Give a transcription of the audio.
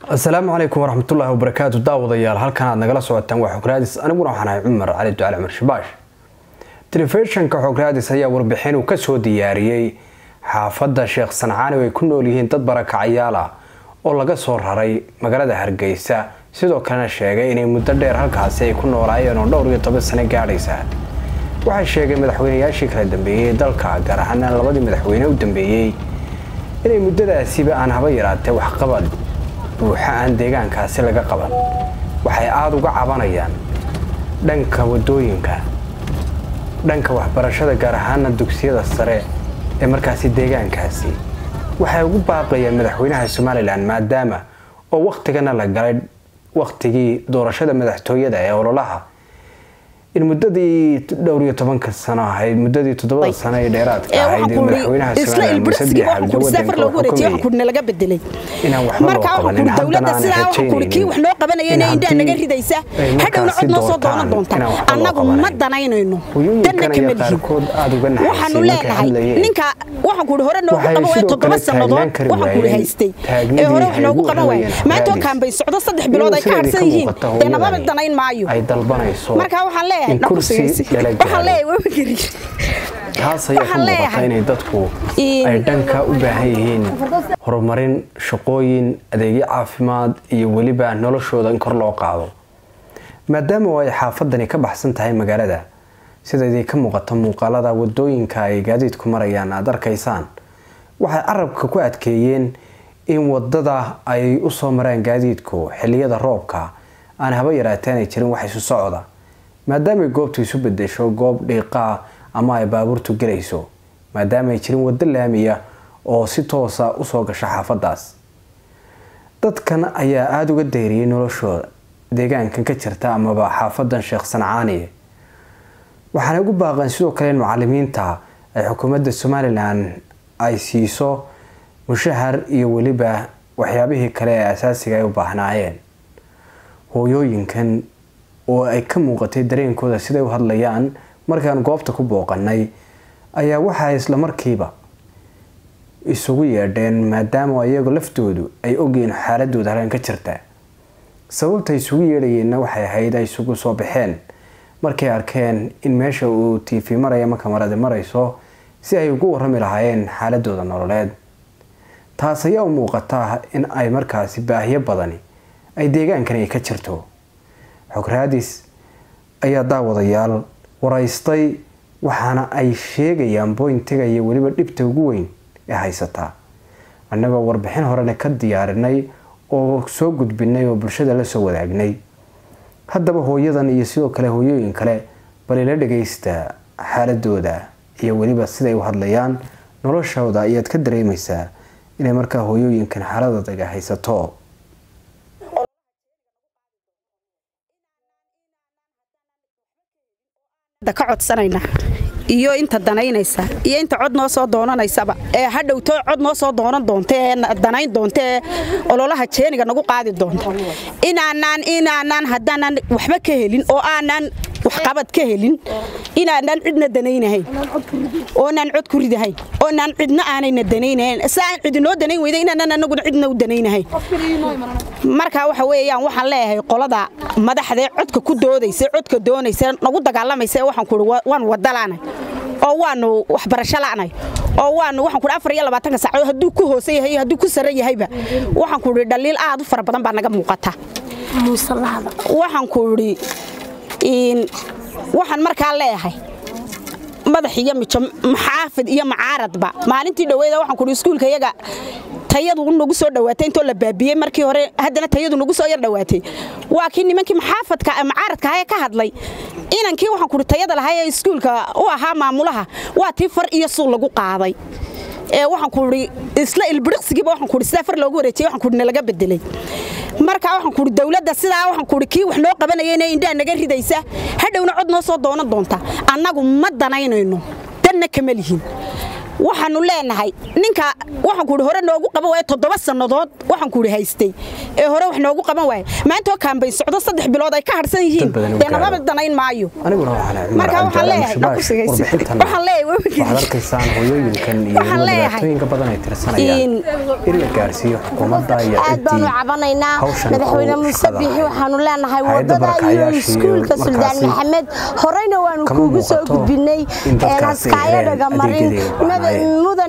asalaamu calaykum waraxmatullaahi wabarakaatu daawadayaal halkan aad nagala socotaan waa xograadis aniguna waxaan ahay cumar cali ducali cumar shabaash telefishinka xograadis ayaa warbixin uu kasoo diyaariyey xaafadda sheekh sancaani oo ay ku nool yihiin dad barakacayaal ah oo laga soo raray magaalada hargeysa sidoo kalena sheegay inay muddo dheer halkaasi ay ku noolaayeen oo dhowr iyo toban sano gaadhaysa waxay sheegeen madaxweynayaashii kala dambeeyey dalka gaar ahaana labadii madaxweyne u dambeeyey inay muddadaasiba aan haba yaraatee waxqabad buuxa aan deegaankaasi laga qaban waxay aada uga cabanayaan dhanka wadooyinka dhanka waxbarashada gaar ahaana dugsiyada sare ee markaasi deegaankaasi waxay ugu baaqayaan madaxweynaha somalilan maadaama oo wakhtigana la galay wakhtigii doorashada madaxtooyada ee ololaha in muddadii dhowr iyo tobanka sano ahayd muddadii toddobada sano ee dheeraadka ahayd ee madaxweynaha somalilan muuse biixabdi wadanka xukumayay laga bedelay inaan waxba loo qabanin haddana aan rajaynaynin kii wax noo qabanayeen indhaha naga ridaysa hadhowna cod noo soo doonan doonta annagu ma danaynayno danna kama lihin waxaanu leenahay ninka waxaan kuhi hore noogu qaban waaya toddoba sannadood waxaan kuhi haystay ee hore wax noogu qaban waaya maantoo kaambay socdo saddex bilood ay ka harsan yihiin dee nababa danayn maayo ay dalbanayso marka waxaan leeyahay in kursi lala waxaan leeyahay waa gari taas ayaa ka muuqata inay dadku ay dhanka u baahan yihiin horumarin shaqooyin adeegyo caafimaad iyo weliba noloshooda in kor loo qaado maadaama oo ay xaafadani ka baxsan tahay magaalada sida idin ka muuqata muuqaalada wadooyinka ay gaadiidku marayaan aada arkaysaan waxay carabka ku adkeeyeen in wadada ay usoo maraan gaadiidku xiliyada roobka aan haba yaraateen ay jirin wax isu socda maadaamay goobtu isu bedesho goob dhiiqaa ama ay baabuurtu gelayso maadaama ay jirin waddo laamiya oo si toosa usoo gasha xaafadaas dadkan ayaa aada uga dayriyay noloshooda deegaankan ka jirta amaba xaafadan sheekh sancaani waxaana ugu baaqeen sidoo kale in macalimiinta ay xukuumadda somalilan ay siiso mushahar iyo weliba waxyaabihii kale ee asaasiga ay u baahnaayeen hooyooyinkan oo ay ka muuqatay dareenkooda siday u hadlayaan markaan goobta ku booqanay ayaa waxaa islamarkiiba isugu yeedheen maadaama iyagu laftoodu ay ogyihiin xaaladooda halkan ka jirta sababta isugu yeedhayeenna waxay ahayd ay isugu soo baxeen markay arkeen in meesha uu tiifi maraya marka maradi marayso si ay ugu warami lahaayeen xaaladooda nololeed taas ayaa u muuqata in ay markaasi baahiyo badani ay deegaankani ay ka jirto xograadis ayaa daawadayaal waraystay waxaana ay sheegayaan boyntiga iyo weliba dhibta ugu weyn ee haysataa annagoo warbixin horena ka diyaarinay oo soo gudbinay oo bulshada la soo wadaagnay haddaba hooyadan iyo sidoo kale hooyooyin kale balila dhagaysta xaaladooda iyo weliba siday u hadlayaan noloshooda ayaad ka dareemaysaa inay markaa hooyooyinkan xaaladadaga haysato ka codsanayna iyo inta danaynaysa iyo inta cod noo soo doonanaysaba ee hadhowto cod noo soo doonan doonta ee danayn doonta ee ololaha jeeniga nagu qaadi doonta inaanaan inaanaan haddaanan waxba ka helin oo aanaan waxqabad ka helin inaanaan cidna danaynahayn oonaan cod ku ridahayn oonaan cidna aanayna danaynahayn si aan cidinoo danayn weyda inaanaan anaguna cidna u danaynahayn marka waxa weeyaan waxaan leeyahay qolada madaxdee codka ku doodaysa codka doonaysa nagu dagaalamaysa waxaan kuhi waan wadalaanay oo waanu waxbarasho la'nay oo waanu waxaan kuhi afar iyo labaatanka saacadood hadduu ku hoose yahay hadduu ku sare yahayba waxaan kuhi dhaliil aad u fara badan baa naga muuqata waxaan kuhi waxaan markaa leeyahay madax iyo mijo maxaafid iyo macaaradba maalintii dhaweeda waxaan kuhi iskuulka iyaga tayadu nagu soo dhawaatay intoo la baabiyey markii hore haddana tayadu nagu soo yar dhawaatay waa kii nimankii maxaafadka macaaradka ahaye ka hadlay inankii waxaan kuhi tayada lahaa ee iskuulka u ahaa maamulaha waa tii far iyo suul lagu qaaday ee waxaan kuhi isla ilbiriqsigiiba waxaan kuhi sidaa far loogu wareejiyey waxaan kuhi nalaga bedelay marka waxaan kuhi dawladda sidaa waxaan kuhi kii wax noo qabanayeen indhaha naga ridaysa hadhowna cod noo soo doonan doonta annagu ma danaynayno danna kama lihin waxaanu leenahay ninka waxaan ku hore noogu qaban waaya toddoba sannadood waxaan ku haystay ee hore wax noogu qaban waaya maanta oo kaambayn socdo saddex bilood ay ka harsan yihiin dee nababa danayn maayo aniguna waxaan marka waxaan leeyahay waxaan leeyahay waxaad arkaysaan hooyooyinkan iyo dhibaatooyinka badan ay tirsanayaan in la gaarsiiyo xukuumadda iyo aad baanu cabanaynaa madaxweyne muuse biixi waxaanu leenahay wadada iyo iskuulka suldaan maxamed horeyna waanu kuugu soo gudbinay haskaayadhaga marin